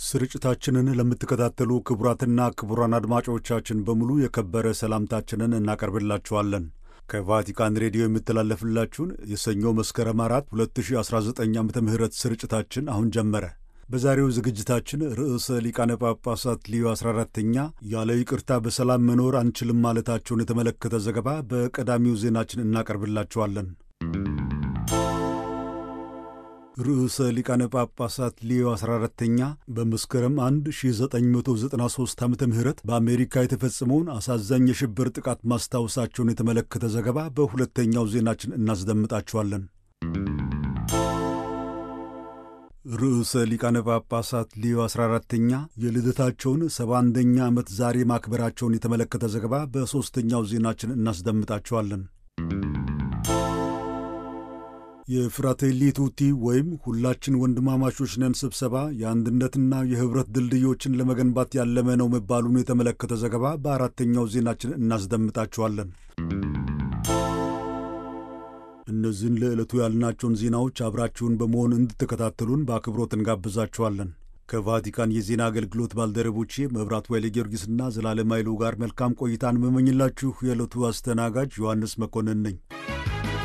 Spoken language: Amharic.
ስርጭታችንን ለምትከታተሉ ክቡራትና ክቡራን አድማጮቻችን በሙሉ የከበረ ሰላምታችንን እናቀርብላችኋለን። ከቫቲካን ሬዲዮ የሚተላለፍላችሁን የሰኞ መስከረም አራት 2019 ዓ ም ስርጭታችን አሁን ጀመረ። በዛሬው ዝግጅታችን ርዕሰ ሊቃነ ጳጳሳት ሊዮ 14ተኛ ያለ ይቅርታ በሰላም መኖር አንችልም ማለታቸውን የተመለከተ ዘገባ በቀዳሚው ዜናችን እናቀርብላችኋለን። ርዕሰ ሊቃነ ጳጳሳት ሊዮ 14ተኛ በመስከረም 1993 ዓ ም በአሜሪካ የተፈጸመውን አሳዛኝ የሽብር ጥቃት ማስታወሳቸውን የተመለከተ ዘገባ በሁለተኛው ዜናችን እናስደምጣችኋለን። ርዕሰ ሊቃነ ጳጳሳት ሊዮ 14ተኛ የልደታቸውን 71ኛ ዓመት ዛሬ ማክበራቸውን የተመለከተ ዘገባ በሦስተኛው ዜናችን እናስደምጣችኋለን። የፍራቴሊ ቱቲ ወይም ሁላችን ወንድማማቾች ነን ስብሰባ የአንድነትና የኅብረት ድልድዮችን ለመገንባት ያለመ ነው መባሉን የተመለከተ ዘገባ በአራተኛው ዜናችን እናስደምጣችኋለን። እነዚህን ለዕለቱ ያልናቸውን ዜናዎች አብራችሁን በመሆን እንድትከታተሉን በአክብሮት እንጋብዛችኋለን። ከቫቲካን የዜና አገልግሎት ባልደረቦቼ መብራት ወይለ ጊዮርጊስና ዘላለም ኃይሉ ጋር መልካም ቆይታን መመኝላችሁ የዕለቱ አስተናጋጅ ዮሐንስ መኮንን ነኝ።